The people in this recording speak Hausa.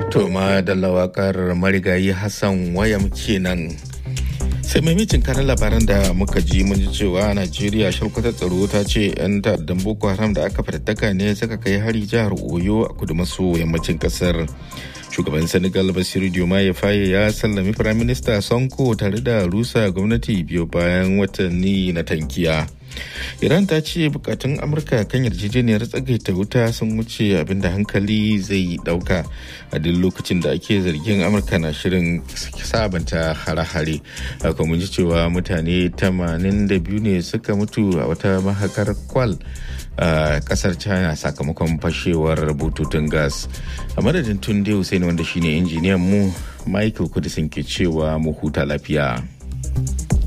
To ma da lawakar marigayi Hassan wayam kenan. sai maimacin kanan labaran da muka ji mun ji cewa najeriya shalkwatar tsaro ta ce 'yan ta'addan boko haram da aka fatattaka ne suka kai hari jihar oyo a kudu maso yammacin kasar shugaban senegal basiru diomaye faye ya sallami firaminista sonko tare da rusa gwamnati biyu bayan watanni na tankiya iran ta ce bukatun amurka kan yarjejeniyar tsagaita wuta sun wuce abinda hankali zai dauka a duk lokacin da ake zargin amurka na shirin sabanta hare-hare haka mun ji cewa mutane 82 ne suka mutu a wata mahakar kwal a kasar china sakamakon fashewar bututun gas a madadin tunde hussein wanda shine injiniyan mu michael kudisin ke cewa mu huta lafiya.